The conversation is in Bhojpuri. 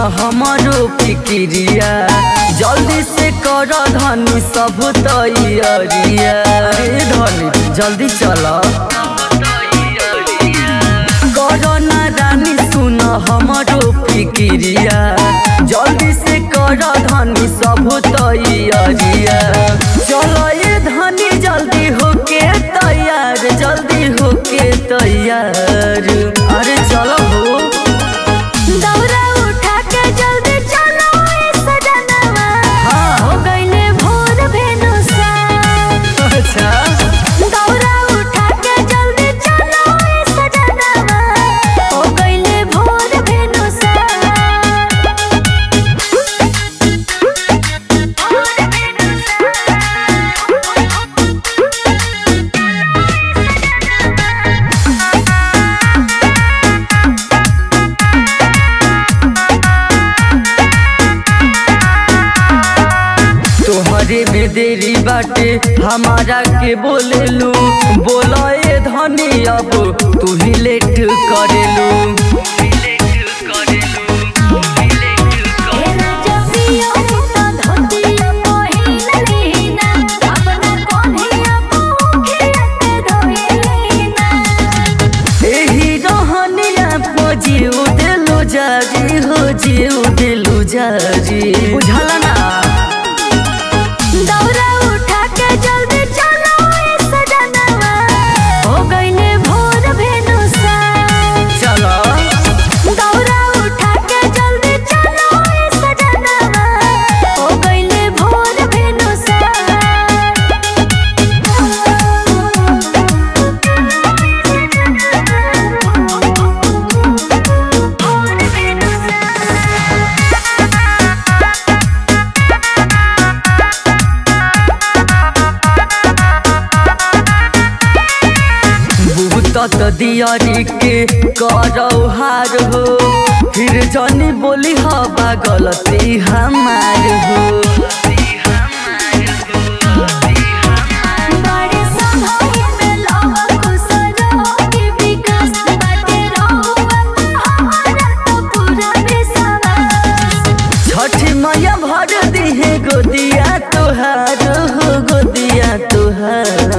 हमारो फिक्रिया जल्दी से कर धनी सब तैयारिया रे धनी जल्दी चल करना रानी सुन हमारो फिक्रिया जल्दी से कर धनी सब तैयारिया चलो ये धनी जल्दी होके तैयार जल्दी होके तैयार अरे चलो हो दौरा उठा के जल्दी चलो ए सजनवा हाँ। हो गइले भोर भेनुसा अच्छा दौरा उठा के जल्दी चलो ए सजनवा हो गइले भोर भेनुसा भोर तोहरे में देरी बाटे हमारा के बोलेलू बोलाए धनी अब तू ही लेट करेलू तेरा जबियो तो धोतिया पहिन लेना अपना कोन्हिया मुखे के धोइना एही रहनिया पजियो देलू जारी हो जियो देलू जारी बुझल ना दौरा उठा के जल्दी चलो ए सजनवा हो गइले भोर भेनुसा चलो दौरा उठा के जल्दी चलो ए सजनवा हो गइले भोर भेनुसा भोर भूत दियारी के करौ हार हो फिर जनी बोली हवा गलती हमार हो बड़े संभाई में लावा खुसरो के विकास बाटे रहुआ हमारा तो पूरा विश्वास छठी मैया भर दिहे गोदिया तोहार हो गोदिया तोहार